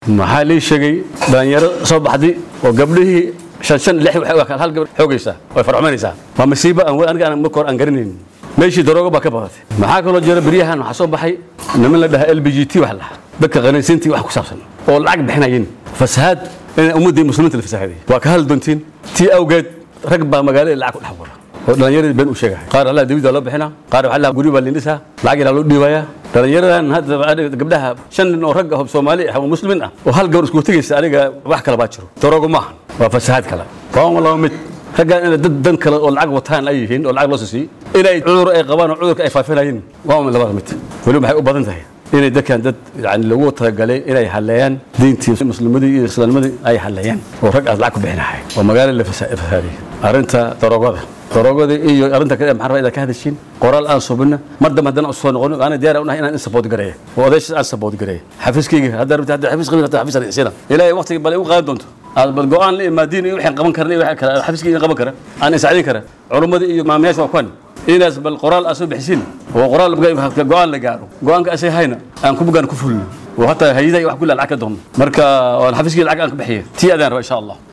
maxaa lii sheegay dhalinyaro soo baxday oo gabdhihii shan shan lix waxay hal gabadh xoogaysaa way farxumaynaysaa waa masiibo aan aniga aan marka hore aan garanayn meeshii daroogo baa ka badatay maxaa kaloo jira beryahan waxaa soo baxay niman la dhahaa l b g t wax lahaa dadka qanaysiintii wax ku saabsan oo lacag bixinayin fasahaad in ummaddii muslimiinta la fasahaaday waa ka hadli doontiin tii awgeed rag baa magaalada lacag ku dhex wada oo dhallinyaradii been u sheegaya qaar allah dawida loo bixina qaar waxaa guryo baa lindhisaa lacag ilaa loo dhiibayaa dhallinyaradan hadda gabdhaha shan nin oo rag ah oo soomaali ah oo muslimiin ah oo hal gabar isku tegaysa aniga wax kale baa jiro daroogo maahan waa fasahaad kale waa laba mid raggaan inay dad dan kale oo lacag wataan ay yihiin oo lacag loo siiyey inay cudur ay qabaan oo cudurka ay faafinayeen waa labada mid weli waxay u badan tahay inay dadkan dad yani lagu talagalay inay haleeyaan diintii muslimadii iyo islaamnimadii ay haleeyaan oo rag aad lacag ku bixinahay oo magaalo la fasaadiyay arrinta daroogada daroogada iyo arrinta kale maxaa rabaa inaad ka hadashiin qoraal aan subina mar dambe haddana soo noqonin ana diyaar unahay inaan in support gareeyo oo odaysha aan support gareeyo xafiiskayga hadda rabta hadda xafiis qabin hadda xafiis aan isina ilaahay waqtiga bal u qaadan doonto aad bal go'aan la imaadiin iyo waxaan qaban karna iyo waxa kale xafiiskayga qaban kara aan isacdin kara culumadii iyo maamayaasha waa kuwan inaas bal qoraal aad soo bixisin oo qoraal go'aan la gaaro go'aanka asay hayna aan ku bugaan ku fulno oo hataa hayadaha wax kulli lacag ka doonno marka waan xafiiskii lacag aan ka bixiyo tii adaan raba insha allah